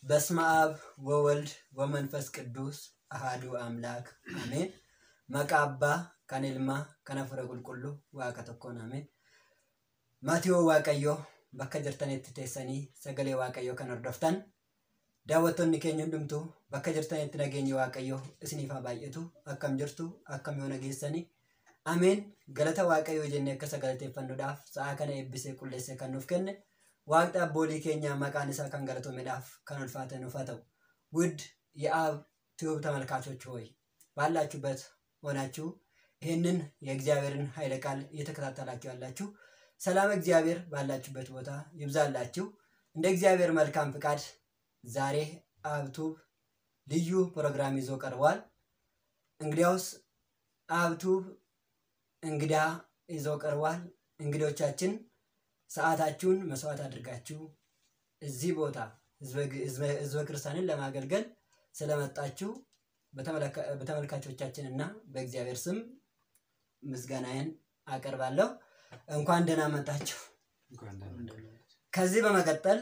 በስመ አብ ወወልድ ወመንፈስ ቅዱስ አሃዱ አምላክ አሜን። መቃ አባ ከኔልማ ከነፍረ ቁልቁሉ waaqa tokkoon ameen. Maatiyoo Waaqayyoo bakka jirtanitti teessanii sagalee Waaqayyoo kan hordoftan daawwattoonni keenya hundumtuu bakka jirtanitti nageenyi Waaqayyoo isiniif haa baay'atu akkam jirtu akkam yoo nageessanii ameen galata Waaqayyoo jennee akka sagalateeffannuudhaaf sa'aa kana eebbisee qulleessee kan nuuf kenne waaqni abboolii keenya maqaan isaa kan galatoomedhaaf kan ulfaate nuuf haa ta'u ውድ የአብ ቲዩብ ተመልካቾች ሆይ ባላችሁበት ሆናችሁ ይህንን የእግዚአብሔርን ኃይለ ቃል እየተከታተላችሁ ያላችሁ ሰላም እግዚአብሔር ባላችሁበት ቦታ ይብዛላችሁ። እንደ እግዚአብሔር መልካም ፍቃድ ዛሬ አብቱብ ልዩ ፕሮግራም ይዞ ቀርቧል። እንግዲያውስ አብቱብ እንግዳ ይዞ ቀርቧል። እንግዶቻችን ሰዓታችሁን መስዋዕት አድርጋችሁ እዚህ ቦታ ህዝበ ክርስቲያንን ለማገልገል ስለመጣችሁ በተመልካቾቻችን እና በእግዚአብሔር ስም ምስጋናዬን አቀርባለሁ። እንኳን ደህና መጣችሁ። ከዚህ በመቀጠል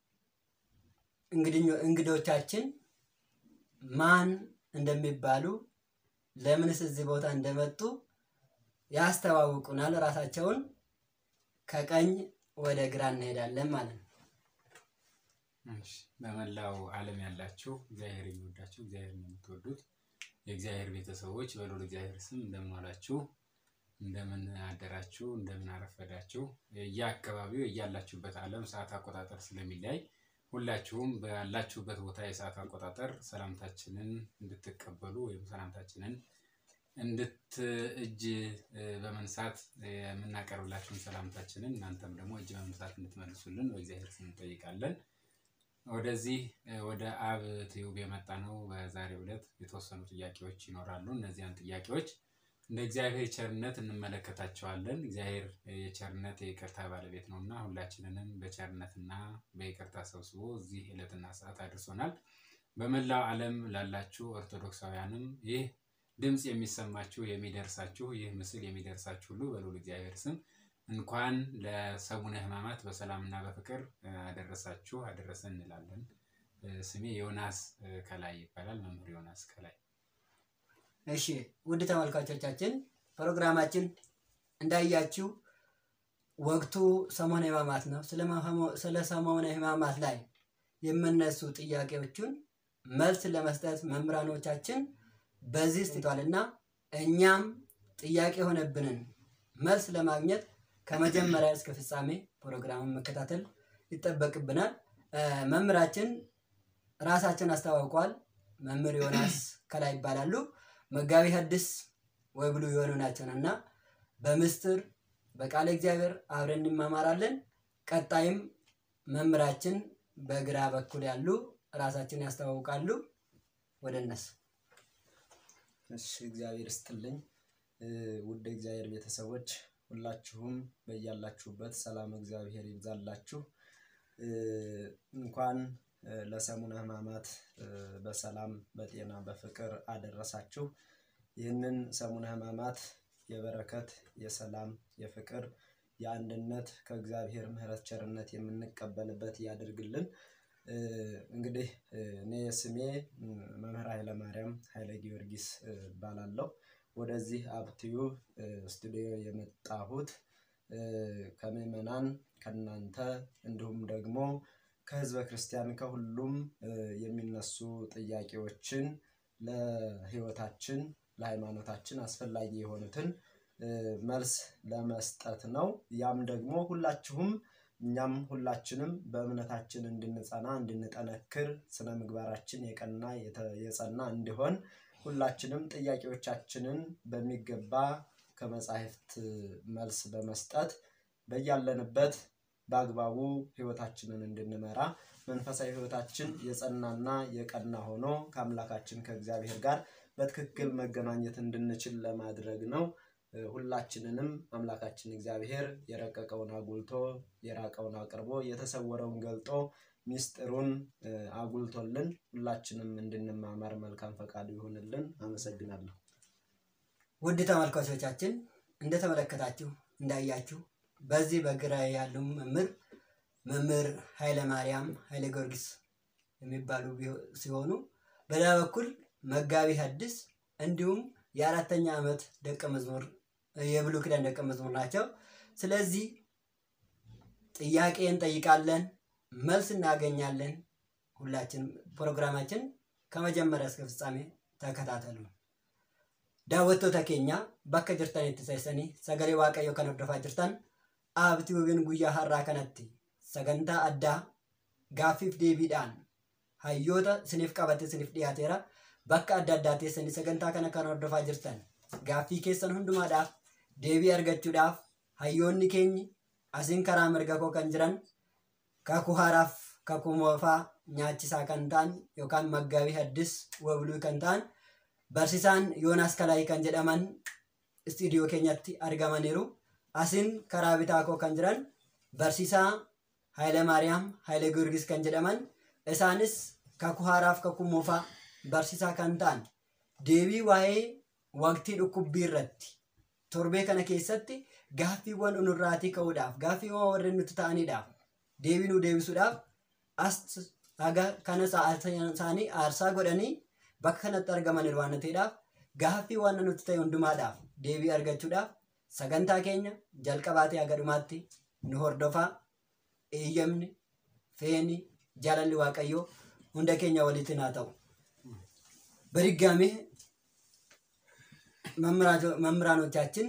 እንግዶቻችን ማን እንደሚባሉ ለምንስ እዚህ ቦታ እንደመጡ ያስተዋውቁናል። ራሳቸውን ከቀኝ ወደ ግራ እንሄዳለን ማለት ነው። በመላው ዓለም ያላችሁ እግዚአብሔር የሚወዳችሁ እግዚአብሔር የምትወዱት የእግዚአብሔር ቤተሰቦች በሎል እግዚአብሔር ስም እንደምን ዋላችሁ፣ እንደምን አደራችሁ፣ እንደምን አረፈዳችሁ። የየአካባቢው እያላችሁበት ዓለም ሰዓት አቆጣጠር ስለሚለያይ ሁላችሁም ባላችሁበት ቦታ የሰዓት አቆጣጠር ሰላምታችንን እንድትቀበሉ ወይም ሰላምታችንን እንድት እጅ በመንሳት የምናቀርብላችሁን ሰላምታችንን እናንተም ደግሞ እጅ በመንሳት እንድትመልሱልን በእግዚአብሔር ስም እንጠይቃለን። ወደዚህ ወደ አብ ትዩብ የመጣ ነው። በዛሬው ዕለት የተወሰኑ ጥያቄዎች ይኖራሉ። እነዚያን ጥያቄዎች እንደ እግዚአብሔር ቸርነት እንመለከታቸዋለን። እግዚአብሔር የቸርነት የይቅርታ ባለቤት ነው እና ሁላችንንም በቸርነትና በይቅርታ ሰብስቦ እዚህ ዕለትና ሰዓት አድርሶናል። በመላው ዓለም ላላችሁ ኦርቶዶክሳውያንም ይህ ድምፅ የሚሰማችሁ የሚደርሳችሁ ይህ ምስል የሚደርሳችሁ ሁሉ በልዑል እግዚአብሔር ስም እንኳን ለሰሙነ ሕማማት በሰላምና በፍቅር አደረሳችሁ አደረሰን እንላለን። ስሜ ዮናስ ከላይ ይባላል። መምህር ዮናስ ከላይ። እሺ ውድ ተመልካቾቻችን ፕሮግራማችን እንዳያችሁ ወቅቱ ሰሞነ ሕማማት ነው። ስለ ሰሞነ ሕማማት ላይ የምነሱ ጥያቄዎቹን መልስ ለመስጠት መምህራኖቻችን በዚህ ስትቷል እና እኛም ጥያቄ የሆነብንን መልስ ለማግኘት ከመጀመሪያ እስከ ፍጻሜ ፕሮግራሙን መከታተል ይጠበቅብናል። መምህራችን ራሳቸውን አስተዋውቀዋል። መምህር ዮናስ ከላይ ይባላሉ። መጋቢ ሐዲስ ወይብሉ የሆኑ ናቸው እና በምስጢር በቃለ እግዚአብሔር አብረን እንማማራለን። ቀጣይም መምህራችን በግራ በኩል ያሉ ራሳቸውን ያስተዋውቃሉ። ወደ እነሱ እሺ፣ እግዚአብሔር ይስጥልኝ። ውድ እግዚአብሔር ቤተሰቦች ሁላችሁም በያላችሁበት ሰላም እግዚአብሔር ይብዛላችሁ። እንኳን ለሰሙነ ሕማማት በሰላም በጤና በፍቅር አደረሳችሁ። ይህንን ሰሙነ ሕማማት የበረከት የሰላም የፍቅር የአንድነት ከእግዚአብሔር ምሕረት ቸርነት የምንቀበልበት ያድርግልን። እንግዲህ እኔ ስሜ መምህር ኃይለ ማርያም ኃይለ ጊዮርጊስ እባላለሁ። ወደዚህ አብትዩብ ስቱዲዮ የመጣሁት ከምዕመናን ከእናንተ እንዲሁም ደግሞ ከህዝበ ክርስቲያን ከሁሉም የሚነሱ ጥያቄዎችን ለህይወታችን ለሃይማኖታችን አስፈላጊ የሆኑትን መልስ ለመስጠት ነው። ያም ደግሞ ሁላችሁም እኛም ሁላችንም በእምነታችን እንድንጸና እንድንጠነክር ስነ ምግባራችን የቀና የጸና እንዲሆን ሁላችንም ጥያቄዎቻችንን በሚገባ ከመጻሕፍት መልስ በመስጠት በያለንበት በአግባቡ ህይወታችንን እንድንመራ መንፈሳዊ ህይወታችን የጸናና የቀና ሆኖ ከአምላካችን ከእግዚአብሔር ጋር በትክክል መገናኘት እንድንችል ለማድረግ ነው። ሁላችንንም አምላካችን እግዚአብሔር የረቀቀውን አጉልቶ የራቀውን አቅርቦ የተሰወረውን ገልጦ ሚስጥሩን አጉልቶልን ሁላችንም እንድንማማር መልካም ፈቃዱ ይሁንልን። አመሰግናለሁ። ውድ ተመልካቾቻችን እንደተመለከታችሁ እንዳያችሁ በዚህ በግራ ያሉ መምህር መምህር ኃይለ ማርያም ኃይለ ጊዮርጊስ የሚባሉ ቢሆ- ሲሆኑ በሌላ በኩል መጋቢ ሐዲስ እንዲሁም የአራተኛ ዓመት ደቀ መዝሙር የብሉይ ኪዳን ደቀ መዝሙር ናቸው። ስለዚህ ጥያቄ እንጠይቃለን፣ መልስ እናገኛለን። ሁላችንም ፕሮግራማችን ከመጀመሪያ እስከ ፍጻሜ ተከታተሉ። daawwattoota keenya bakka jirtanitti seessanii sagalee waaqayyoo kan hordofaa jirtan aabtii wabin guyyaa har'aa kanatti sagantaa addaa gaaffiif deebiidhaan hayyoota isiniif qabate isiniif dhiyaateera bakka adda addaa teessanii sagantaa kana kan hordofaa jirtan gaaffii keessan hundumaadhaaf deebii argachuudhaaf hayyoonni keenyi asiin karaa mirga koo kan jiran kakuu haaraaf kakuu moofaa nyaachisaa kan ta'an yookaan maggaabii haddis wabluu kan ta'an barsiisaan yoonaas kalaayii kan jedhaman istiidiyoo keenyatti argamaniiru asiin karaa bitaa koo kan jiran barsiisaa Haayile Maariyaam Haayile Giyoorgis kan jedhaman isaanis kakuu haaraaf kakuu moofaa barsiisaa kan ta'an deebii waa'ee waqtii dhukkubbii irratti torbee kana keessatti gaaffiiwwan nurraatii ka'uudhaaf gaaffiiwwan warreen nuti ta'aniidhaaf deebii nu deebisuudhaaf as haga kana sa'aatii isaanii aarsaa godhanii bakka kanatti argamaniiru waan ta'eedhaaf gaaffii waan nuti ta'e hundumaadhaaf deebii argachuudhaaf sagantaa keenya jalqabaatee haga dhumaatti nu hordofaa eeyyamni feeni jaalalli waaqayyoo hunda keenya walitti haa ta'u. በድጋሜ መምህራኖቻችን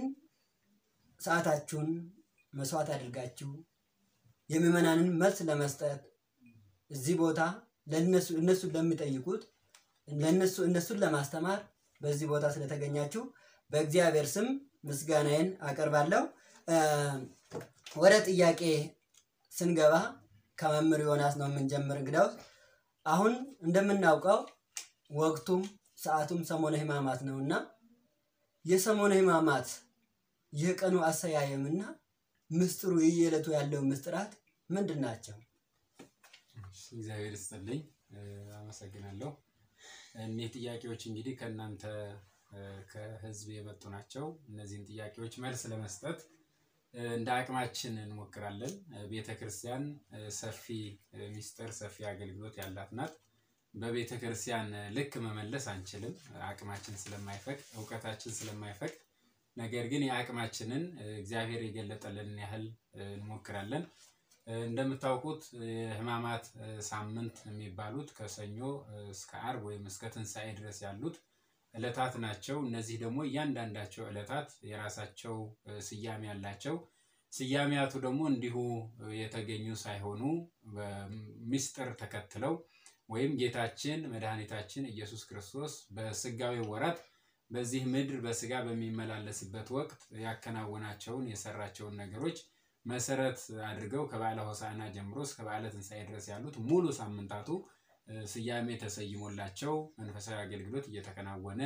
ሰዓታችሁን መስዋዕት አድርጋችሁ የምዕመናንን መልስ ለመስጠት እዚህ ቦታ ለእነሱ እነሱን ለሚጠይቁት ለእነሱ እነሱን ለማስተማር በዚህ ቦታ ስለተገኛችሁ በእግዚአብሔር ስም ምስጋናዬን አቀርባለሁ። እ፣ ወደ ጥያቄ ስንገባ ከመምህር ዮናስ ነው የምንጀምር። እንግዳውስ አሁን እንደምናውቀው ወቅቱም ሰዓቱም ሰሞነ ሕማማት ነው እና የሰሞነ ሕማማት የቀኑ አሰያየምና ምስጢሩ የየዕለቱ ያለው ምስጢራት ምንድን ናቸው? እሺ፣ እግዚአብሔር ይስጥልኝ እ፣ አመሰግናለሁ። እኒህ ጥያቄዎች እንግዲህ ከእናንተ እ፣ ከህዝብ የመጡ ናቸው። እነዚህን ጥያቄዎች መልስ ለመስጠት እ፣ እንደ አቅማችን እንሞክራለን። እ፣ ቤተ ክርስቲያን እ፣ ሰፊ እ፣ ሚስጥር፣ ሰፊ አገልግሎት ያላት ናት። በቤተ ክርስቲያን እ፣ ልክ መመለስ አንችልም፣ አቅማችን ስለማይፈቅድ፣ እውቀታችን ስለማይፈቅድ። ነገር ግን የአቅማችንን እ፣ እግዚአብሔር የገለጠልንን ያህል እ፣ እንሞክራለን። እ፣ እንደምታውቁት የሕማማት እ፣ ሳምንት የሚባሉት ከሰኞ እ፣ እስከ አርብ ወይም እስከ ትንሣኤ ድረስ ያሉት ዕለታት ናቸው። እነዚህ ደግሞ እያንዳንዳቸው ዕለታት የራሳቸው እ፣ ስያሜ ያላቸው ስያሜያቱ ደግሞ እንዲሁ እ፣ የተገኙ ሳይሆኑ በምስጢር ተከትለው ወይም ጌታችን መድኃኒታችን ኢየሱስ ክርስቶስ በስጋዊ ወራት በዚህ ምድር በስጋ በሚመላለስበት ወቅት ያከናወናቸውን የሰራቸውን ነገሮች መሰረት አድርገው ከበዓለ ሆሳዕና ጀምሮ እስከ በዓለ ትንሣኤ ድረስ ያሉት ሙሉ ሳምንታቱ እ፣ ስያሜ ተሰይሞላቸው መንፈሳዊ አገልግሎት እየተከናወነ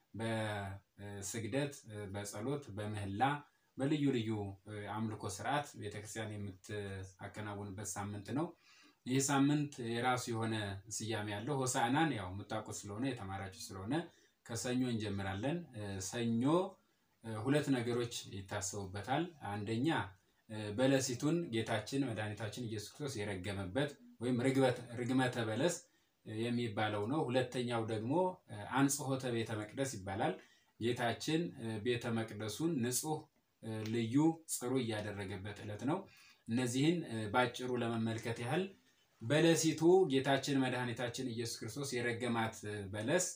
በስግደት፣ እ፣ በጸሎት፣ በምህላ በልዩ ልዩ እ፣ አምልኮ ስርዓት ቤተክርስቲያን የምታከናውንበት ሳምንት ነው። ይህ ሳምንት የራሱ የሆነ ስያሜ ያለው ሆሳዕናን ያው የምታውቁት ስለሆነ የተማራችሁ ስለሆነ ከሰኞ እንጀምራለን። እ፣ ሰኞ እ፣ ሁለት ነገሮች ይታሰቡበታል። አንደኛ እ፣ በለሲቱን ጌታችን መድኃኒታችን ኢየሱስ ክርስቶስ የረገመበት ወይም ርግበት- ርግመተ በለስ እ፣ የሚባለው ነው። ሁለተኛው ደግሞ እ፣ አንጽሖተ ቤተ መቅደስ ይባላል። ጌታችን እ፣ ቤተ መቅደሱን ንጹሕ እ፣ ልዩ ጽሩ እያደረገበት ዕለት ነው። እነዚህን እ፣ ባጭሩ ለመመልከት ያህል በለሲቱ ጌታችን መድኃኒታችን ኢየሱስ ክርስቶስ የረገማት እ፣ በለስ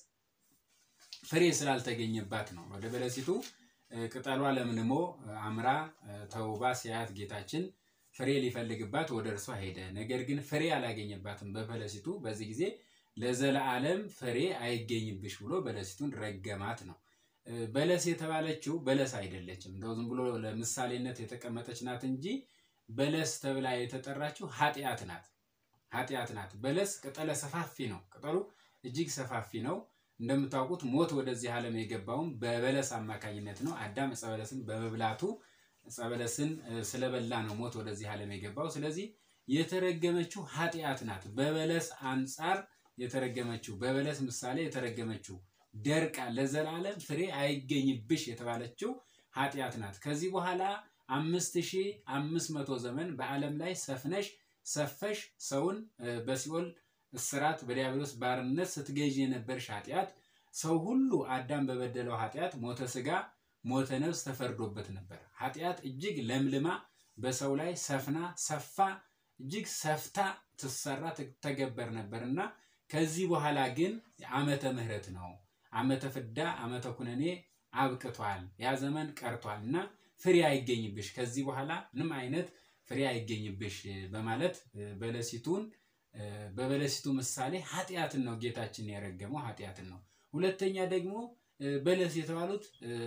ፍሬ ስላልተገኘባት ነው። ወደ በለሲቱ እ፣ ቅጠሏ ለምልሞ እ፣ አምራ እ፣ ተውባ ሲያያት ጌታችን ፍሬ ሊፈልግባት ወደ እርሷ ሄደ። ነገር ግን ፍሬ አላገኘባትም በበለሲቱ። በዚህ ጊዜ ለዘለዓለም ፍሬ አይገኝብሽ ብሎ በለሲቱን ረገማት ነው። እ፣ በለስ የተባለችው በለስ አይደለችም። እንደው ዝም ብሎ ለምሳሌነት የተቀመጠች ናት እንጂ በለስ ተብላ የተጠራችው ኃጢአት ናት። ኃጢአት ናት። በለስ ቅጠለ ሰፋፊ ነው። ቅጠሉ እጅግ ሰፋፊ ነው። እንደምታውቁት ሞት ወደዚህ ዓለም የገባውም በበለስ አማካኝነት ነው። አዳም ዕፀ በለስን በመብላቱ ዕፀ በለስን እ፣ ስለበላ ነው ሞት ወደዚህ ዓለም የገባው። ስለዚህ የተረገመችው ኃጢአት ናት። በበለስ አንጻር የተረገመችው በበለስ ምሳሌ የተረገመችው ደርቃ ለዘላለም ፍሬ አይገኝብሽ የተባለችው ኃጢአት ናት። ከዚህ በኋላ አምስት ሺህ አምስት መቶ ዘመን በዓለም ላይ ሰፍነሽ ሰፈሽ ሰውን እ፣ በሲኦል እስራት በዲያብሎስ ባርነት ስትገዥ የነበርሽ ኃጢአት ሰው ሁሉ አዳም በበደለው ኃጢአት ሞተ ስጋ ሞተ ነፍስ ተፈርዶበት ነበር። ኃጢአት እጅግ ለምልማ በሰው ላይ ሰፍና ሰፋ እጅግ ሰፍታ ትሰራ ትተገበር ነበር እና ከዚህ በኋላ ግን ዓመተ ምሕረት ነው። ዓመተ ፍዳ ዓመተ ኩነኔ አብቅቷል። ያ ዘመን ቀርቷል እና ፍሬ አይገኝብሽ፣ ከዚህ በኋላ ምንም አይነት ፍሬ አይገኝብሽ በማለት በለሲቱን በበለሲቱ ምሳሌ ኃጢአትን ነው ጌታችን የረገመው ኃጢአትን ነው። ሁለተኛ ደግሞ በለስ የተባሉት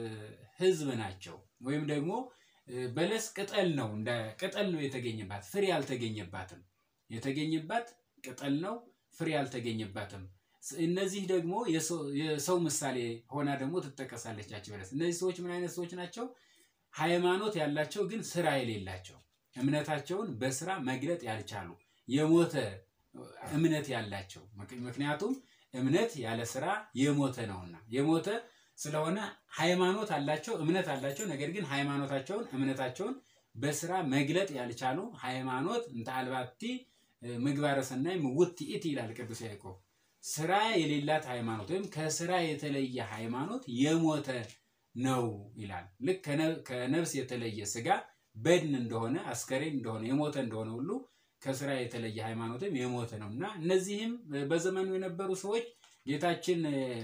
ሕዝብ ናቸው። ወይም ደግሞ በለስ ቅጠል ነው፣ እንደ ቅጠል ነው የተገኘባት፣ ፍሬ አልተገኘባትም። የተገኘባት ቅጠል ነው፣ ፍሬ አልተገኘባትም። እነዚህ ደግሞ የሰው ምሳሌ ሆና ደግሞ ትጠቀሳለች ያች በለስ። እነዚህ ሰዎች ምን አይነት ሰዎች ናቸው? ሃይማኖት ያላቸው ግን ስራ የሌላቸው እምነታቸውን በስራ መግለጥ ያልቻሉ የሞተ እምነት ያላቸው ምክንያቱም እምነት ያለ ስራ የሞተ ነውና የሞተ ስለሆነ ሃይማኖት አላቸው እምነት አላቸው ነገር ግን ሃይማኖታቸውን እምነታቸውን በስራ መግለጥ ያልቻሉ ሃይማኖት እንተ አልባቲ ምግባረ ሰናይ ምውት ይእቲ ይላል ቅዱስ ያዕቆብ ስራ የሌላት ሃይማኖት ወይም ከስራ የተለየ ሃይማኖት የሞተ ነው ይላል ልክ ከነፍስ የተለየ ስጋ በድን እንደሆነ አስከሬን እንደሆነ የሞተ እንደሆነ ሁሉ ከስራ የተለየ ሃይማኖትም የሞተ ነው እና እነዚህም በዘመኑ የነበሩ ሰዎች ጌታችን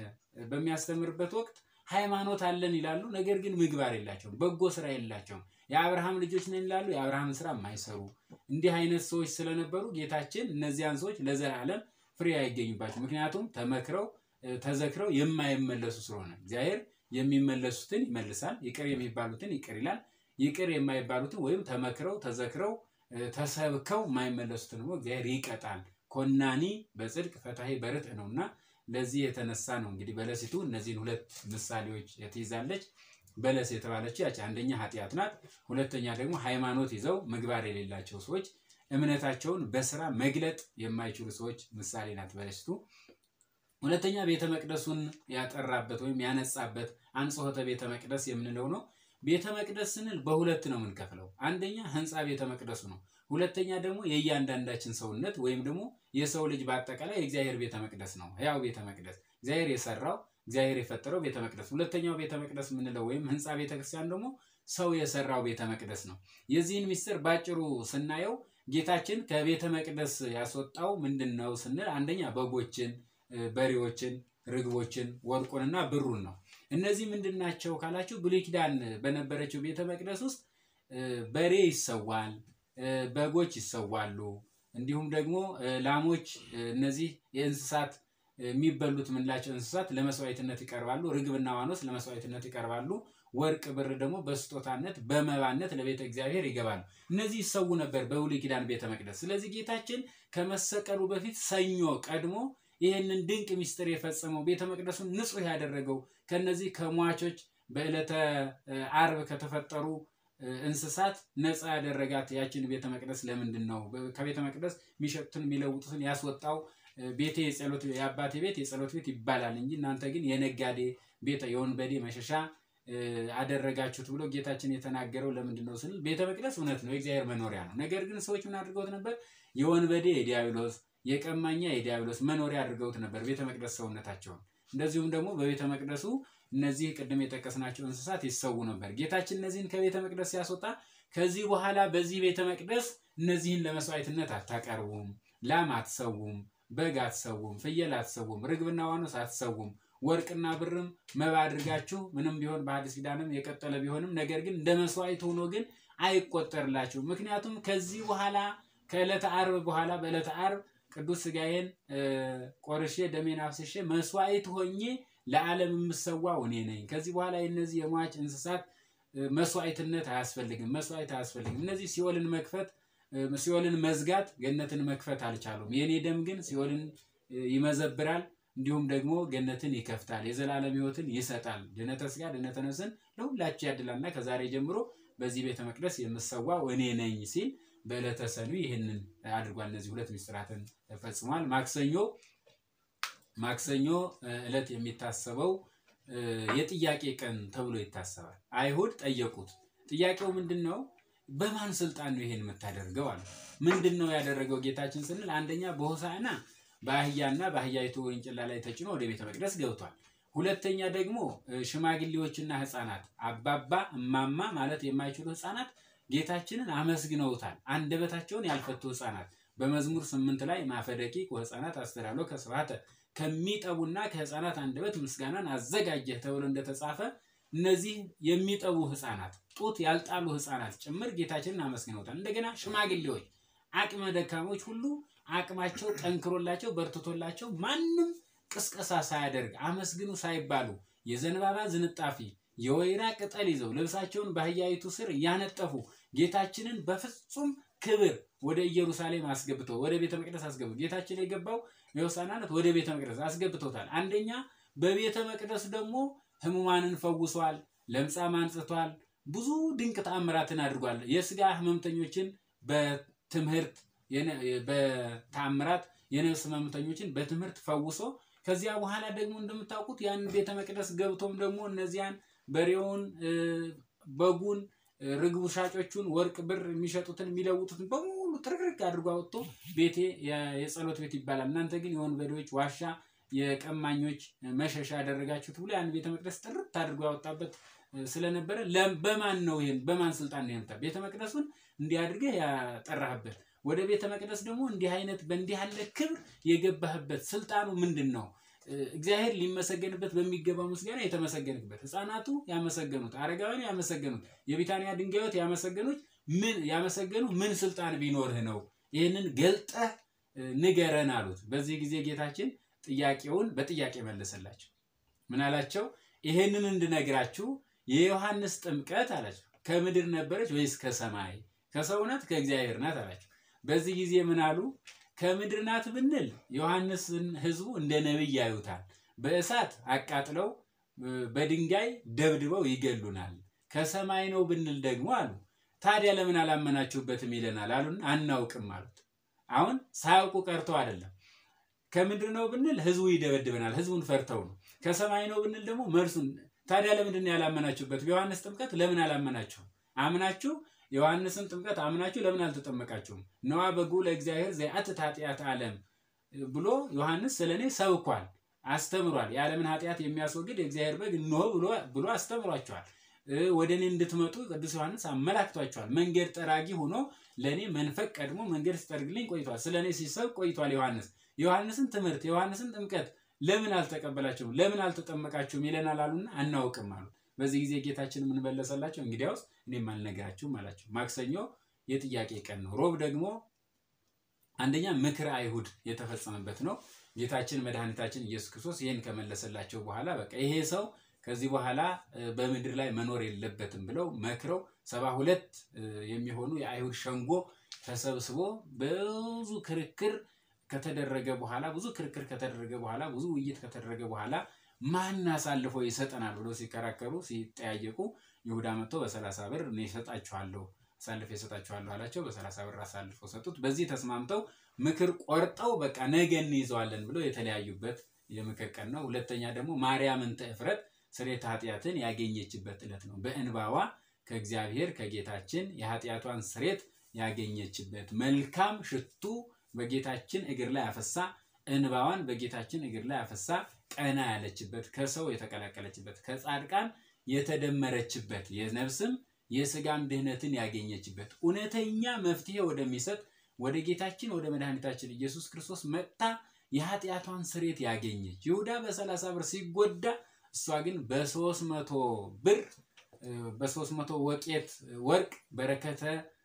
በሚያስተምርበት ወቅት ሃይማኖት አለን ይላሉ፣ ነገር ግን ምግባር የላቸውም፣ በጎ ስራ የላቸውም። የአብርሃም ልጆች ነን ይላሉ፣ የአብርሃምን ስራ የማይሰሩ እንዲህ አይነት ሰዎች ስለነበሩ ጌታችን እነዚያን ሰዎች ለዘላለም ፍሬ አይገኙባቸው። ምክንያቱም ተመክረው ተዘክረው የማይመለሱ ስለሆነ እግዚአብሔር የሚመለሱትን ይመልሳል፣ ይቅር የሚባሉትን ይቅር ይላል። ይቅር የማይባሉትን ወይም ተመክረው ተዘክረው ተሰብከው የማይመለሱትን ደግሞ እግዚአብሔር ይቀጣል። ኮናኒ በጽድቅ ፈታሄ በርትዕ ነውና ለዚህ የተነሳ ነው እንግዲህ በለሲቱ እነዚህን ሁለት ምሳሌዎች ትይዛለች። በለስ የተባለችው ያች አንደኛ ኃጢአት ናት። ሁለተኛ ደግሞ ሃይማኖት ይዘው ምግባር የሌላቸው ሰዎች እምነታቸውን በስራ መግለጥ የማይችሉ ሰዎች ምሳሌ ናት በለሲቱ። ሁለተኛ ቤተ መቅደሱን ያጠራበት ወይም ያነጻበት አንጽሖተ ቤተ መቅደስ የምንለው ነው። ቤተ መቅደስ ስንል በሁለት ነው የምንከፍለው። አንደኛ ህንፃ ቤተ መቅደሱ ነው። ሁለተኛ ደግሞ የእያንዳንዳችን ሰውነት ወይም ደግሞ የሰው ልጅ በአጠቃላይ የእግዚአብሔር ቤተ መቅደስ ነው። ያው ቤተ መቅደስ እግዚአብሔር የሰራው እግዚአብሔር የፈጠረው ቤተ መቅደስ። ሁለተኛው ቤተ መቅደስ የምንለው ወይም ህንፃ ቤተ ክርስቲያን ደግሞ ሰው የሰራው ቤተ መቅደስ ነው። የዚህን ምስጢር ባጭሩ ስናየው ጌታችን ከቤተ መቅደስ ያስወጣው ምንድን ነው ስንል አንደኛ በጎችን፣ በሬዎችን፣ ርግቦችን፣ ወርቁንና ብሩን ነው። እነዚህ ምንድን ናቸው ካላችሁ ብሉይ ኪዳን በነበረችው ቤተ መቅደስ ውስጥ በሬ ይሰዋል፣ በጎች ይሰዋሉ፣ እንዲሁም ደግሞ ላሞች፣ እነዚህ የእንስሳት የሚበሉት የምንላቸው እንስሳት ለመስዋዕትነት ይቀርባሉ። ርግብና ዋኖስ ለመስዋዕትነት ይቀርባሉ። ወርቅ፣ ብር ደግሞ በስጦታነት በመባነት ለቤተ እግዚአብሔር ይገባሉ። እነዚህ ይሰዉ ነበር በብሉይ ኪዳን ቤተ መቅደስ። ስለዚህ ጌታችን ከመሰቀሉ በፊት ሰኞ ቀድሞ ይህንን ድንቅ ምስጢር የፈጸመው ቤተ መቅደሱን ንጹሕ ያደረገው ከነዚህ ከሟቾች በዕለተ አርብ ከተፈጠሩ እንስሳት ነፃ ያደረጋት ያችን ቤተ መቅደስ ለምንድን ነው? ከቤተ መቅደስ የሚሸጡትን የሚለውጡትን ያስወጣው ቤቴ የጸሎት የአባቴ ቤት የጸሎት ቤት ይባላል እንጂ እናንተ ግን የነጋዴ ቤት የወንበዴ መሸሻ አደረጋችሁት ብሎ ጌታችን የተናገረው ለምንድን ነው ስንል ቤተ መቅደስ እውነት ነው የእግዚአብሔር መኖሪያ ነው። ነገር ግን ሰዎች ምን አድርገውት ነበር? የወንበዴ የዲያብሎስ የቀማኛ የዲያብሎስ መኖሪያ አድርገውት ነበር ቤተ መቅደስ ሰውነታቸውን። እንደዚሁም ደግሞ በቤተ መቅደሱ እነዚህ ቅድም የጠቀስናቸው እንስሳት ይሰዉ ነበር። ጌታችን እነዚህን ከቤተ መቅደስ ሲያስወጣ ከዚህ በኋላ በዚህ ቤተ መቅደስ እነዚህን ለመስዋዕትነት አታቀርቡም፣ ላም አትሰውም፣ በግ አትሰውም፣ ፍየል አትሰውም፣ ርግብና ዋኖስ አትሰውም፣ ወርቅና ብርም መባ አድርጋችሁ ምንም ቢሆን በሐዲስ ኪዳንም የቀጠለ ቢሆንም ነገር ግን እንደ መስዋዕት ሆኖ ግን አይቆጠርላችሁ። ምክንያቱም ከዚህ በኋላ ከዕለተ ዓርብ በኋላ በዕለተ ዓርብ ቅዱስ ሥጋዬን ቆርሼ ደሜን አፍስሼ መስዋዕት ሆኜ ለዓለም የምሰዋው እኔ ነኝ። ከዚህ በኋላ የነዚህ የሟች እንስሳት መስዋዕትነት አያስፈልግም፣ መስዋዕት አያስፈልግም። እነዚህ ሲኦልን መክፈት ሲኦልን መዝጋት ገነትን መክፈት አልቻሉም። የእኔ ደም ግን ሲኦልን ይመዘብራል፣ እንዲሁም ደግሞ ገነትን ይከፍታል፣ የዘላለም ሕይወትን ይሰጣል። ድነተ ሥጋ ድነተ ነፍስን ለሁላችሁ ያድላልና ከዛሬ ጀምሮ በዚህ ቤተ መቅደስ የምሰዋው እኔ ነኝ ሲል በዕለተ ሰኑይ ይህንን አድርጓል። እነዚህ ሁለት ምስጢራትን ፈጽሟል። ማክሰኞ ማክሰኞ ዕለት የሚታሰበው የጥያቄ ቀን ተብሎ ይታሰባል። አይሁድ ጠየቁት። ጥያቄው ምንድን ነው? በማን ስልጣን ነው ይሄን የምታደርገው አለ። ምንድን ነው ያደረገው ጌታችን ስንል አንደኛ በሆሳዕና በአህያና በአህያይቱ ውርንጭላ ላይ ተጭኖ ወደ ቤተ መቅደስ ገብቷል። ሁለተኛ ደግሞ ሽማግሌዎችና ሕፃናት አባባ እማማ ማለት የማይችሉ ሕፃናት ጌታችንን አመስግነውታል። አንደበታቸውን ያልፈቱ ሕፃናት በመዝሙር ስምንት ላይ ማፈደቂቅ ወሕፃናት አስተዳሎ ከስብሐተ ከሚጠቡና ከሕፃናት አንደበት ምስጋናን አዘጋጀህ ተብሎ እንደተጻፈ እነዚህ የሚጠቡ ሕፃናት ጡት ያልጣሉ ሕፃናት ጭምር ጌታችንን አመስግነውታል። እንደገና ሽማግሌዎች፣ አቅመ ደካሞች ሁሉ አቅማቸው ጠንክሮላቸው በርትቶላቸው ማንም ቅስቀሳ ሳያደርግ አመስግኑ ሳይባሉ የዘንባባ ዝንጣፊ የወይራ ቅጠል ይዘው ልብሳቸውን በአህያይቱ ስር እያነጠፉ ጌታችንን በፍጹም ክብር ወደ ኢየሩሳሌም አስገብተው ወደ ቤተ መቅደስ አስገቡ። ጌታችን የገባው የሆሳዕና ወደ ቤተ መቅደስ አስገብቶታል። አንደኛ በቤተ መቅደስ ደግሞ ሕሙማንን ፈውሷል፣ ለምጻም አንጽቷል፣ ብዙ ድንቅ ተአምራትን አድርጓል። የስጋ ህመምተኞችን በትምህርት በተአምራት የነፍስ ህመምተኞችን በትምህርት ፈውሶ ከዚያ በኋላ ደግሞ እንደምታውቁት ያን ቤተ መቅደስ ገብቶም ደግሞ እነዚያን በሬውን፣ በጉን፣ ርግቡ ሻጮቹን ወርቅ ብር የሚሸጡትን የሚለውጡትን በሙሉ ትርክርክ አድርጎ አወጥቶ ቤቴ የጸሎት ቤት ይባላል፣ እናንተ ግን የወንበዴዎች ዋሻ የቀማኞች መሸሻ ያደረጋችሁት ብሎ ያን ቤተ መቅደስ ጥርት አድርጎ ያወጣበት ስለነበረ በማን ነው ይሄን በማን ስልጣን ነው ይምታ ቤተ መቅደሱን እንዲህ አድርገህ ያጠራህበት ወደ ቤተ መቅደስ ደግሞ እንዲህ አይነት በእንዲህ ያለ ክብር የገባህበት ስልጣኑ ምንድን ነው? እግዚአብሔር ሊመሰገንበት በሚገባው ምስጋና የተመሰገንበት ህፃናቱ ያመሰገኑት፣ አረጋውያን ያመሰገኑት፣ የቢታንያ ድንጋዮት ያመሰገኑት ምን ያመሰገኑ ምን ስልጣን ቢኖርህ ነው? ይህንን ገልጠህ ንገረን አሉት። በዚህ ጊዜ ጌታችን ጥያቄውን በጥያቄ መለሰላቸው። ምን አላቸው? ይሄንን እንድነግራችሁ የዮሐንስ ጥምቀት አላቸው ከምድር ነበረች ወይስ ከሰማይ? ከሰው ናት ከእግዚአብሔር ናት አላቸው። በዚህ ጊዜ ምን አሉ? ከምድር ናት ብንል ዮሐንስን ህዝቡ እንደ ነቢይ ያዩታል። በእሳት አቃጥለው በድንጋይ ደብድበው ይገሉናል። ከሰማይ ነው ብንል ደግሞ አሉ ታዲያ ለምን አላመናችሁበትም ይለናል አሉን። አናውቅም አሉት። አሁን ሳያውቁ ቀርተው አይደለም። ከምድር ነው ብንል ህዝቡ ይደበድበናል። ህዝቡን ፈርተው ነው። ከሰማይ ነው ብንል ደግሞ መልሱን ታዲያ ለምንድን ነው ያላመናችሁበት? በዮሐንስ ጥምቀት ለምን አላመናችሁም? አምናችሁ ዮሐንስን ጥምቀት አምናችሁ ለምን አልተጠመቃችሁም? ነዋ በጉ ለእግዚአብሔር ዘያትት ኃጢአት ዓለም ብሎ ዮሐንስ ስለ እኔ ሰብኳል፣ አስተምሯል። የዓለምን ኃጢአት የሚያስወግድ የእግዚአብሔር በግ እንሆ ብሎ አስተምሯቸዋል። ወደ እኔ እንድትመጡ ቅዱስ ዮሐንስ አመላክቷቸዋል። መንገድ ጠራጊ ሆኖ ለእኔ መንፈቅ ቀድሞ መንገድ ሲጠርግልኝ ቆይቷል። ስለ እኔ ሲሰብክ ቆይቷል። ዮሐንስ የዮሐንስን ትምህርት የዮሐንስን ጥምቀት ለምን አልተቀበላችሁም? ለምን አልተጠመቃችሁም? ይለናል አሉና አናውቅም አሉት። በዚህ ጊዜ ጌታችን ምን መለሰላቸው? እንግዲያውስ እኔም አልነግራችሁም አላቸው። ማክሰኞ የጥያቄ ቀን ነው። ሮብ ደግሞ አንደኛ ምክረ አይሁድ የተፈጸመበት ነው። ጌታችን መድኃኒታችን ኢየሱስ ክርስቶስ ይህን ከመለሰላቸው በኋላ በቃ ይሄ ሰው ከዚህ በኋላ በምድር ላይ መኖር የለበትም ብለው መክረው ሰባ ሁለት የሚሆኑ የአይሁድ ሸንጎ ተሰብስቦ ብዙ ክርክር ከተደረገ በኋላ ብዙ ክርክር ከተደረገ በኋላ ብዙ ውይይት ከተደረገ በኋላ ማን አሳልፎ ይሰጠናል ብሎ ሲከራከሩ ሲጠያየቁ ይሁዳ መጥቶ በሰላሳ ብር እኔ እሰጣችኋለሁ አሳልፎ ይሰጣችኋለሁ አላቸው። በሰላሳ ብር አሳልፎ ሰጡት። በዚህ ተስማምተው ምክር ቆርጠው በቃ ነገ እንይዘዋለን ብለው የተለያዩበት የምክር ቀን ነው። ሁለተኛ ደግሞ ማርያም እንተ እፍረት ስርየተ ኃጢአትን ያገኘችበት ዕለት ነው። በእንባዋ ከእግዚአብሔር ከጌታችን የኃጢአቷን ስሬት ያገኘችበት መልካም ሽቱ በጌታችን እግር ላይ አፈሳ እንባዋን በጌታችን እግር ላይ አፈሳ ቀና ያለችበት ከሰው የተቀላቀለችበት ከጻድቃን የተደመረችበት የነፍስም የስጋም ድህነትን ያገኘችበት እውነተኛ መፍትሄ ወደሚሰጥ ወደ ጌታችን ወደ መድኃኒታችን ኢየሱስ ክርስቶስ መጥታ የኃጢአቷን ስሬት ያገኘች ይሁዳ በሰላሳ ብር ሲጎዳ እሷ ግን በሶስት መቶ ብር በሶስት መቶ ወቄት ወርቅ በረከተ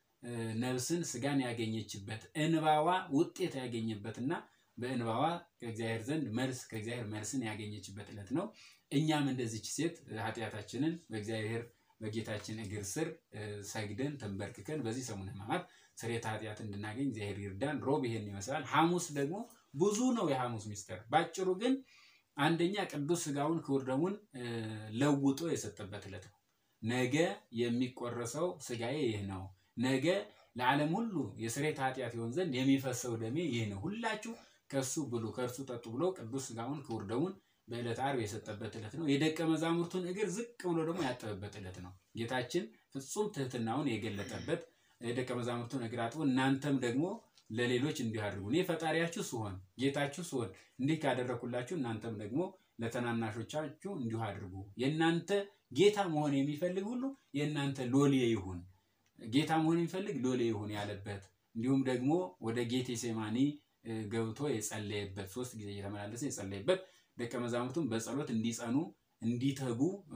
ነፍስን ስጋን ያገኘችበት እንባዋ ውጤት ያገኘበትና በእንባዋ ከእግዚአብሔር ዘንድ መልስ ከእግዚአብሔር መልስን ያገኘችበት ዕለት ነው። እኛም እንደዚች ሴት ኃጢአታችንን በእግዚአብሔር በጌታችን እግር ስር ሰግደን ተንበርክከን በዚህ ሰሙነ ሕማማት ስርየተ ኃጢአት እንድናገኝ እግዚአብሔር ይርዳን። ሮብ ይሄን ይመስላል። ሐሙስ ደግሞ ብዙ ነው የሐሙስ ሚስጥር። ባጭሩ ግን አንደኛ ቅዱስ ስጋውን ክቡር ደሙን ለውጦ የሰጠበት ዕለት ነው። ነገ የሚቆረሰው ስጋዬ ይህ ነው፣ ነገ ለዓለም ሁሉ የስርየተ ኃጢአት ይሆን ዘንድ የሚፈሰው ደሜ ይህ ነው፣ ሁላችሁ ከእሱ ብሉ ከእርሱ ጠጡ ብሎ ቅዱስ ስጋውን ክቡር ደሙን በዕለት ዓርብ የሰጠበት ዕለት ነው። የደቀ መዛሙርቱን እግር ዝቅ ብሎ ደግሞ ያጠበበት ዕለት ነው። ጌታችን ፍጹም ትህትናውን የገለጠበት ደቀ መዛሙርቱን እግር አጥቦ እናንተም ደግሞ ለሌሎች እንዲህ አድርጉ፣ እኔ ፈጣሪያችሁ ስሆን ጌታችሁ ስሆን እንዲህ ካደረኩላችሁ እናንተም ደግሞ ለተናናሾቻችሁ እንዲሁ አድርጉ። የእናንተ ጌታ መሆን የሚፈልግ ሁሉ የእናንተ ሎሌ ይሁን፣ ጌታ መሆን የሚፈልግ ሎሌ ይሁን ያለበት እንዲሁም ደግሞ ወደ ጌቴ ሴማኒ ገብቶ የጸለየበት ሶስት ጊዜ እየተመላለሰ የጸለየበት ደቀ መዛሙርቱም በጸሎት እንዲጸኑ እንዲተጉ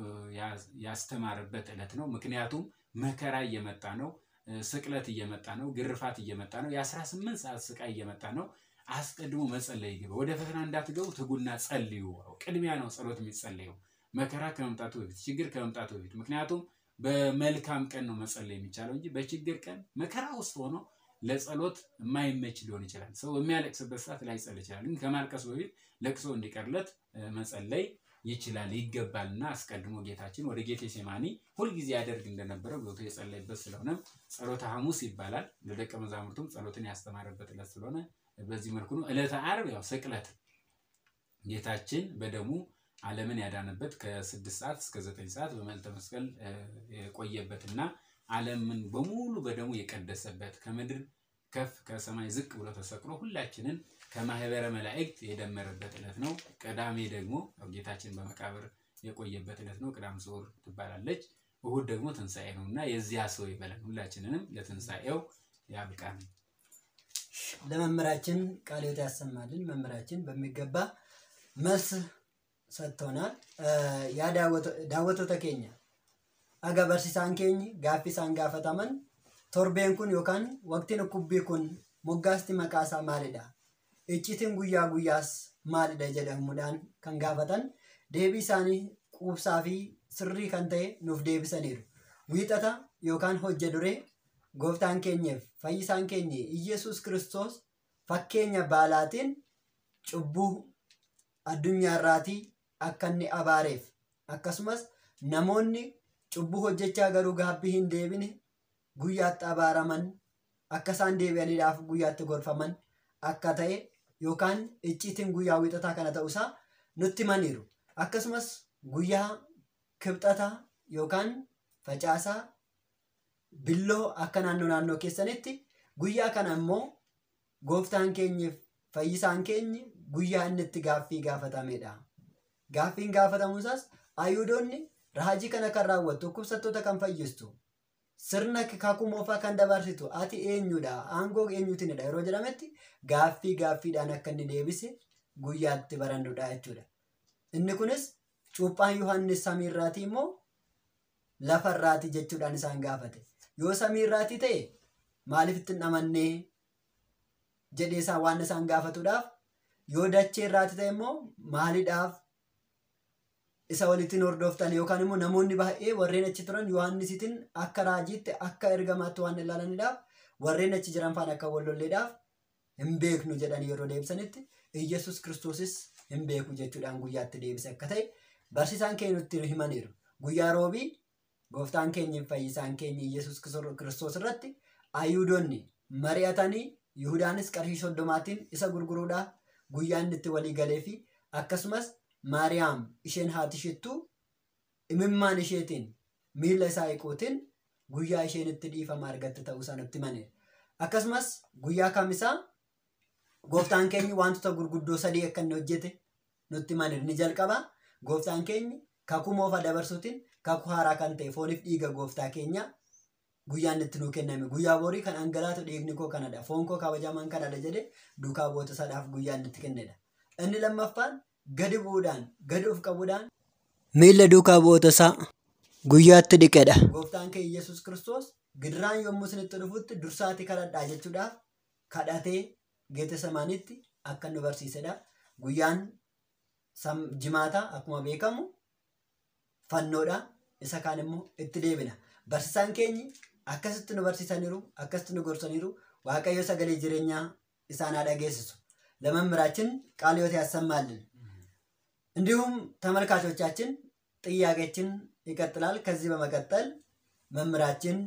ያስተማረበት ዕለት ነው። ምክንያቱም መከራ እየመጣ ነው። ስቅለት እየመጣ ነው። ግርፋት እየመጣ ነው። የአስራ ስምንት ሰዓት ስቃይ እየመጣ ነው። አስቀድሞ መጸለይ ግባ። ወደ ፈተና እንዳትገቡ ትጉና ጸልዩ። ቅድሚያ ነው ጸሎት የሚጸለየው መከራ ከመምጣቱ በፊት ችግር ከመምጣቱ በፊት ምክንያቱም በመልካም ቀን ነው መጸለይ የሚቻለው እንጂ በችግር ቀን መከራ ውስጥ ሆኖ ለጸሎት የማይመች ሊሆን ይችላል። ሰው በሚያለቅስበት ሰዓት ላይጸል ይችላል። ግን ከማልቀሱ በፊት ለቅሶ እንዲቀርለት መጸለይ ይችላል ይገባልና አስቀድሞ ጌታችን ወደ ጌቴ ሴማኒ ሁልጊዜ ያደርግ እንደነበረው ገብቶ የጸለይበት ስለሆነም ጸሎተ ሐሙስ ይባላል። ለደቀ መዛሙርቱም ጸሎትን ያስተማረበት ዕለት ስለሆነ በዚህ መልኩ ነው። ዕለተ ዓርብ ያው ስቅለት ጌታችን በደሙ ዓለምን ያዳነበት ከስድስት ሰዓት እስከ ዘጠኝ ሰዓት በመልዕልተ መስቀል የቆየበትና ዓለምን በሙሉ በደሙ የቀደሰበት ከምድር ከፍ ከሰማይ ዝቅ ብሎ ተሰቅሎ ሁላችንን ከማህበረ መላእክት የደመረበት ዕለት ነው። ቅዳሜ ደግሞ ጌታችን በመቃብር የቆየበት ዕለት ነው። ቅዳም ስዑር ትባላለች። እሁድ ደግሞ ትንሣኤ ነው እና የዚያ ሰው ይበለን። ሁላችንንም ለትንሣኤው ያብቃን። ለመምህራችን ቃለ ሕይወት ያሰማልን። መምህራችን በሚገባ መልስ ሰጥቶናል። ያ daawwattoota keenya aga barsiisaan keenyi gaaffii isaan gaafataman torbeen kun yookaan waqtiin dhukkubbii kun moggaasti maqaa isaa maalidha? Iccitiin guyyaa guyyaas maalidha jedhamuudhaan kan gaafatan deebii isaanii quubsaa fi sirrii kan ta'e nuuf deebisaniiru. Wiixata yookaan hojja duree gooftaan keenyeef fayyisaan keenya Iyyasuus Kiristoos fakkeenya baalaatiin cubbuu addunyaarraatii akka inni abaareef akkasumas namoonni cubbuu hojjechaa garuu gaabbii hin deebine guyyaatti abaaraman akka isaan deebi'aniidhaaf guyyaatti gorfaman akka ta'e yookaan icciitiin guyyaa wiixataa kana ta'uusaa nutti himaniiru. Akkasumas guyyaa kibxataa yookaan facaasaa billoo akka naannoo naannoo keessanitti guyyaa kana immoo gooftaan keenyaaf fayyisaan keenya guyyaa inni itti gaaffii gaafatamedha. Gaaffiin gaafatamuusaas ayuudoonni raajii kana kan raawwattu dhukkubsattoota kan fayyistu sirna kakuu moofaa kan dabarsitu ati eenyudha aangoo eenyuutinidha yeroo jedhametti gaaffii gaaffiidhaan akka inni deebise guyyaatti barannudha jechuudha. Inni kunis cuuphaan Yohaannis samiirraatii immoo lafarraatii jechuudhaan isaan gaafate. Yoo samiirraatii ta'e maaliif itti hin amannee jedhee isaan waan isaan gaafatuudhaaf yoo dachee irraatii ta'e immoo maaliidhaaf isa walittiin hordoftan yookaan immoo namoonni baay'ee warreen achi turan Yohaannisitiin akka raajiitti akka ergamaatti waan ilaalaniidhaaf warreen achi jiran faana akka wallolleedhaaf hin beeknu jedhanii yeroo deebisanitti Iyyasuus kiristoosis hin beeku jechuudhaan guyyaatti deebise akka ta'e barsiisaan keenya nutti himaniiru. Guyyaa roobii gooftaan keenya fayyisaan keenya Iyyasuus kiristoos irratti ayuudonni mari'atanii Yihudaanis qarshii soddomaatiin isa gurguruudhaaf guyyaa inni itti walii galee fi akkasumas Maariyaam isheen haati ishittuu imimmaan isheetiin miila isaa hiquutiin guyyaa isheen itti dhiifama argatte ta'uusaa nutti himaneera. Akkasumas guyyaa kamisaa gooftaan keenya wantoota gurguddoo sadii akka inni hojjete nutti himaneera. Ni jalqabaa gooftaan keenya kakuu moofa dabarsuutiin kakuu haaraa kan ta'e fooniif dhiiga gooftaa keenyaa guyyaan itti nuu kenname guyyaa borii kan dhangalaatu dhiigni koo kanadha foon koo kabajamaan kanadha jedhe duukaa boota sadaaf guyyaan itti kennedha. Inni lammaffaan gadi bu'uudhaan gadi of qabuudhaan miilla duukaa bu'oota isaa guyyaatti dhiqedha. Gooftaan keenya Yesuus Kiristoos gidiraan yommuu isinitti dhufutti dursaati kadhadhaa jechuudhaaf kadhatee Geetesemaanitti akka nu barsiisedha. Guyyaan jimaataa akkuma beekamu fannoodha. Isa kaan immoo itti deebina. Barsiisaan keenyi akkasitti nu barsiisaniiru, akkasitti nu gorsaniiru, Waaqayyo sagalee jireenyaa isaan haa dhageessisu. ለመምህራችን ቃለ ሕይወት ያሰማልን። እንዲሁም ተመልካቾቻችን ጥያቄችን ይቀጥላል። ከዚህ በመቀጠል መምህራችን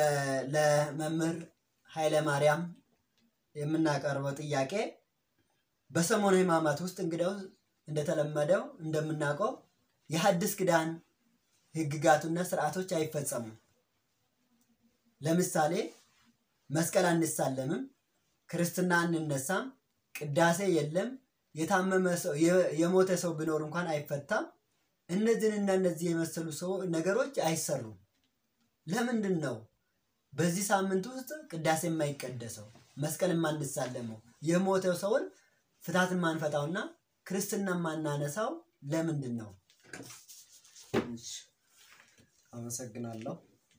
ለመምህር ኃይለ ማርያም የምናቀርበው ጥያቄ በሰሞነ ሕማማት ውስጥ እንግዲያው እንደተለመደው እንደምናውቀው የሐዲስ ኪዳን ሕግጋቱና ስርዓቶች አይፈጸሙም። ለምሳሌ መስቀል አንሳለምም፣ ክርስትና አንነሳም፣ ቅዳሴ የለም፣ የታመመ ሰው የሞተ ሰው ቢኖር እንኳን አይፈታም። እነዚህንና እነዚህ የመሰሉ ሰው ነገሮች አይሰሩም። ለምንድን ነው በዚህ ሳምንት ውስጥ ቅዳሴ የማይቀደሰው መስቀል የማንሳለመው የሞተው ሰውን ፍታት የማንፈታውና ክርስትና የማናነሳው ለምንድን ነው? አመሰግናለሁ።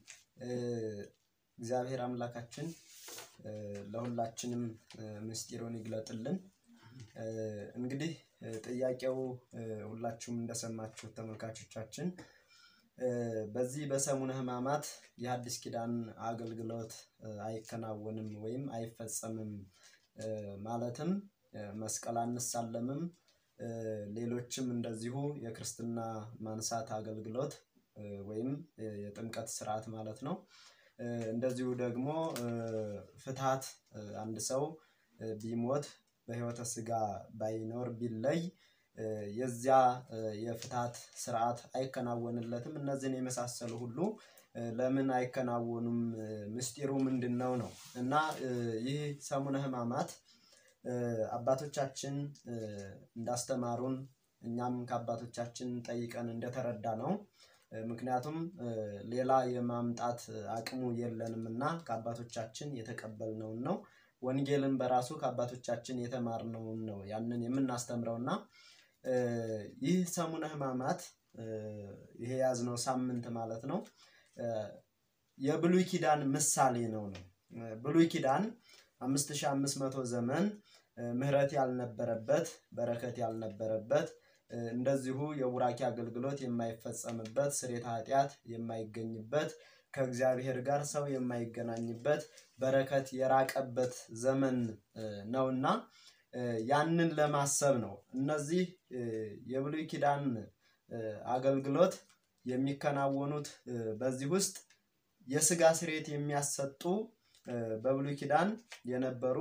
እግዚአብሔር አምላካችን ለሁላችንም ምስጢሩን ይግለጥልን። እንግዲህ ጥያቄው ሁላችሁም እንደሰማችሁት ተመልካቾቻችን በዚህ በሰሙነ ሕማማት የሐዲስ ኪዳን አገልግሎት አይከናወንም ወይም አይፈጸምም፣ ማለትም መስቀል አንሳለምም፣ ሌሎችም እንደዚሁ የክርስትና ማንሳት አገልግሎት ወይም የጥምቀት ስርዓት ማለት ነው። እንደዚሁ ደግሞ ፍትሐት አንድ ሰው ቢሞት በሕይወተ ሥጋ ባይኖር ቢለይ የዚያ የፍትሐት ስርዓት አይከናወንለትም። እነዚህን የመሳሰሉ ሁሉ ለምን አይከናወኑም? ምስጢሩ ምንድን ነው ነው እና ይህ ሰሙነ ሕማማት አባቶቻችን እንዳስተማሩን እኛም ከአባቶቻችን ጠይቀን እንደተረዳ ነው። ምክንያቱም ሌላ የማምጣት አቅሙ የለንም እና ከአባቶቻችን የተቀበልነውን ነው። ወንጌልን በራሱ ከአባቶቻችን የተማርነውን ነው ያንን የምናስተምረው እና ይህ ሰሙነ ሕማማት ይሄ የያዝነው ሳምንት ማለት ነው የብሉይ ኪዳን ምሳሌ ነው ነው ብሉይ ኪዳን አምስት ሺህ አምስት መቶ ዘመን ምሕረት ያልነበረበት በረከት ያልነበረበት እንደዚሁ የቡራኪ አገልግሎት የማይፈጸምበት ስርየተ ኃጢአት የማይገኝበት ከእግዚአብሔር ጋር ሰው የማይገናኝበት በረከት የራቀበት ዘመን ነውና ያንን ለማሰብ ነው። እነዚህ የብሉይ ኪዳን አገልግሎት የሚከናወኑት በዚህ ውስጥ የስጋ ስርየት የሚያሰጡ በብሉይ ኪዳን የነበሩ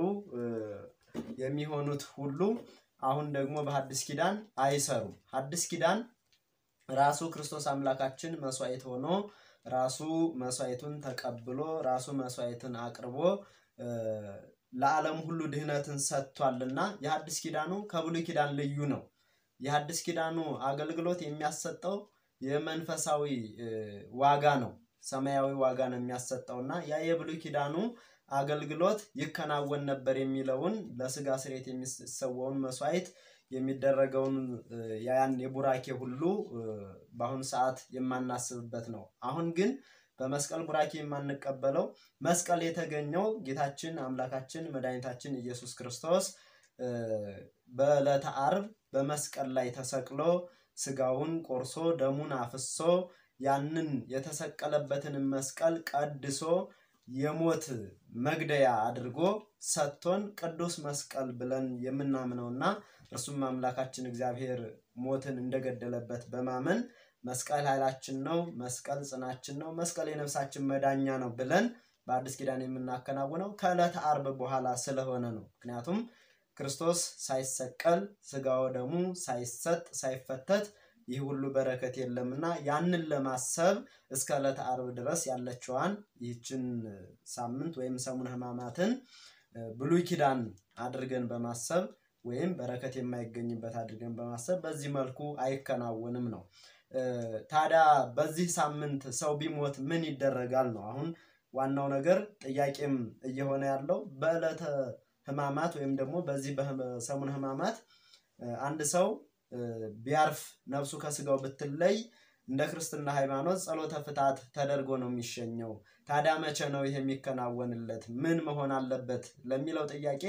የሚሆኑት ሁሉ አሁን ደግሞ በሐዲስ ኪዳን አይሰሩም። ሐዲስ ኪዳን ራሱ ክርስቶስ አምላካችን መስዋዕት ሆኖ ራሱ መስዋዕቱን ተቀብሎ ራሱ መስዋዕትን አቅርቦ ለዓለም ሁሉ ድህነትን ሰጥቷልና የሐዲስ ኪዳኑ ከብሉይ ኪዳን ልዩ ነው። የሐዲስ ኪዳኑ አገልግሎት የሚያሰጠው የመንፈሳዊ ዋጋ ነው፣ ሰማያዊ ዋጋ ነው የሚያሰጠውና ያ የብሉይ ኪዳኑ አገልግሎት ይከናወን ነበር የሚለውን ለስጋ ስርየት የሚሰዋውን መስዋዕት የሚደረገውን ያን የቡራኬ ሁሉ በአሁኑ ሰዓት የማናስብበት ነው። አሁን ግን በመስቀል ቡራኬ የማንቀበለው መስቀል የተገኘው ጌታችን አምላካችን መድኃኒታችን ኢየሱስ ክርስቶስ በዕለተ ዓርብ በመስቀል ላይ ተሰቅሎ ስጋውን ቆርሶ ደሙን አፍሶ ያንን የተሰቀለበትን መስቀል ቀድሶ የሞት መግደያ አድርጎ ሰጥቶን ቅዱስ መስቀል ብለን የምናምነውና እርሱም አምላካችን እግዚአብሔር ሞትን እንደገደለበት በማመን መስቀል ኃይላችን ነው፣ መስቀል ጽናችን ነው፣ መስቀል የነፍሳችን መዳኛ ነው ብለን በአዲስ ኪዳን የምናከናውነው ከዕለተ ዓርብ በኋላ ስለሆነ ነው። ምክንያቱም ክርስቶስ ሳይሰቀል ስጋው ደሙ ሳይሰጥ ሳይፈተት ይህ ሁሉ በረከት የለምና ያንን ለማሰብ እስከ ዕለተ ዓርብ ድረስ ያለችዋን ይህችን ሳምንት ወይም ሰሙነ ሕማማትን ብሉይ ኪዳን አድርገን በማሰብ ወይም በረከት የማይገኝበት አድርገን በማሰብ በዚህ መልኩ አይከናወንም ነው። ታዲያ በዚህ ሳምንት ሰው ቢሞት ምን ይደረጋል ነው አሁን ዋናው ነገር ጥያቄም እየሆነ ያለው በዕለተ ሕማማት ወይም ደግሞ በዚህ በሰሙነ ሕማማት አንድ ሰው ቢያርፍ ነፍሱ ከስጋው ብትለይ እንደ ክርስትና ሃይማኖት ጸሎተ ፍትሐት ተደርጎ ነው የሚሸኘው። ታዲያ መቼ ነው ይሄ የሚከናወንለት? ምን መሆን አለበት ለሚለው ጥያቄ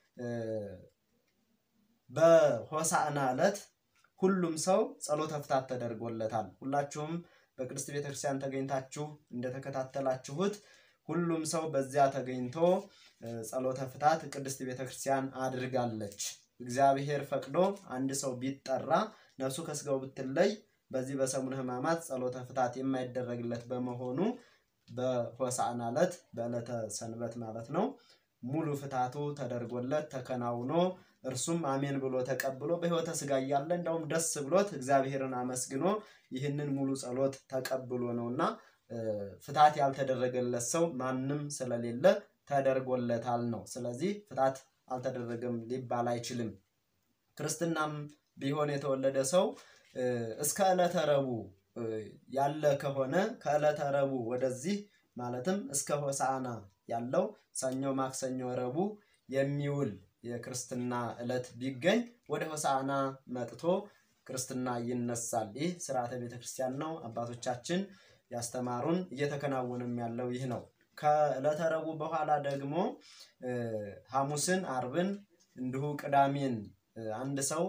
በሆሳዕና ዕለት ሁሉም ሰው ጸሎተ ፍትሐት ተደርጎለታል። ሁላችሁም በቅድስት ቤተክርስቲያን ተገኝታችሁ እንደተከታተላችሁት ሁሉም ሰው በዚያ ተገኝቶ ጸሎተ ፍትሐት ቅድስት ቤተክርስቲያን አድርጋለች። እግዚአብሔር ፈቅዶ አንድ ሰው ቢጠራ ነፍሱ ከስጋው ብትለይ በዚህ በሰሙነ ሕማማት ጸሎተ ፍትሐት የማይደረግለት በመሆኑ በሆሳዕና ዕለት በዕለተ ሰንበት ማለት ነው ሙሉ ፍትሐቱ ተደርጎለት ተከናውኖ እርሱም አሜን ብሎ ተቀብሎ በሕይወተ ሥጋ እያለ እንደውም ደስ ብሎት እግዚአብሔርን አመስግኖ ይህንን ሙሉ ጸሎት ተቀብሎ ነውና ፍትሐት ያልተደረገለት ሰው ማንም ስለሌለ ተደርጎለታል ነው። ስለዚህ ፍታት አልተደረገም ሊባል አይችልም። ክርስትናም ቢሆን የተወለደ ሰው እስከ ዕለተ ረቡዕ ያለ ከሆነ ከዕለተ ረቡዕ ወደዚህ ማለትም እስከ ሆሳዕና ያለው ሰኞ፣ ማክሰኞ፣ ረቡዕ የሚውል የክርስትና ዕለት ቢገኝ ወደ ሆሳዕና መጥቶ ክርስትና ይነሳል። ይህ ስርዓተ ቤተ ክርስቲያን ነው። አባቶቻችን ያስተማሩን እየተከናወንም ያለው ይህ ነው። ከዕለተ ረቡዕ በኋላ ደግሞ ሐሙስን፣ አርብን እንዲሁ ቅዳሜን አንድ ሰው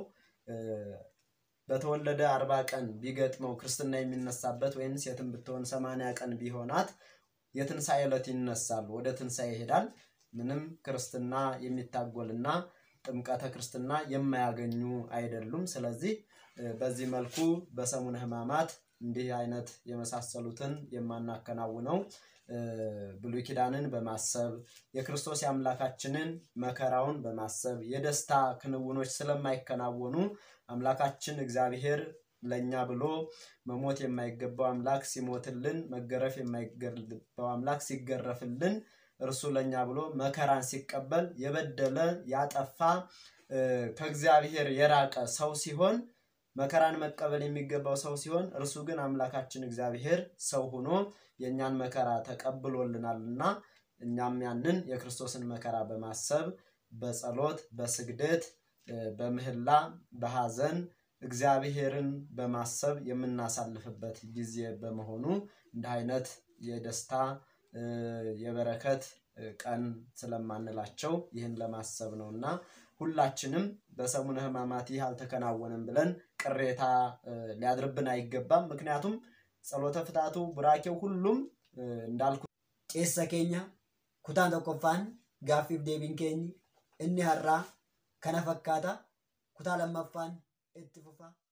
በተወለደ አርባ ቀን ቢገጥመው ክርስትና የሚነሳበት ወይም ሴትም ብትሆን ሰማንያ ቀን ቢሆናት የትንሣኤ ዕለት ይነሳል። ወደ ትንሣኤ ይሄዳል። ምንም ክርስትና የሚታጎልና ጥምቀተ ክርስትና የማያገኙ አይደሉም። ስለዚህ በዚህ መልኩ በሰሙነ ሕማማት እንዲህ አይነት የመሳሰሉትን የማናከናውነው ብሉይ ኪዳንን በማሰብ የክርስቶስ የአምላካችንን መከራውን በማሰብ የደስታ ክንውኖች ስለማይከናወኑ አምላካችን እግዚአብሔር ለእኛ ብሎ መሞት የማይገባው አምላክ ሲሞትልን፣ መገረፍ የማይገባው አምላክ ሲገረፍልን፣ እርሱ ለእኛ ብሎ መከራን ሲቀበል የበደለ ያጠፋ ከእግዚአብሔር የራቀ ሰው ሲሆን መከራን መቀበል የሚገባው ሰው ሲሆን እርሱ ግን አምላካችን እግዚአብሔር ሰው ሆኖ የእኛን መከራ ተቀብሎልናልና እኛም ያንን የክርስቶስን መከራ በማሰብ በጸሎት፣ በስግደት፣ በምህላ፣ በሐዘን እግዚአብሔርን በማሰብ የምናሳልፍበት ጊዜ በመሆኑ እንዲህ አይነት የደስታ የበረከት ቀን ስለማንላቸው ይህን ለማሰብ ነው እና ሁላችንም በሰሙነ ሕማማት ይህ አልተከናወነም ብለን ቅሬታ ሊያድርብን አይገባም። ምክንያቱም ጸሎተ ፍታቱ ቡራኬው ሁሉም እንዳልኩ Qeessa keenya kutaan tokkoffaan gaaffiif deebiin keenyi inni har'aa kana fakkaata kutaa lammaffaan itti fufa.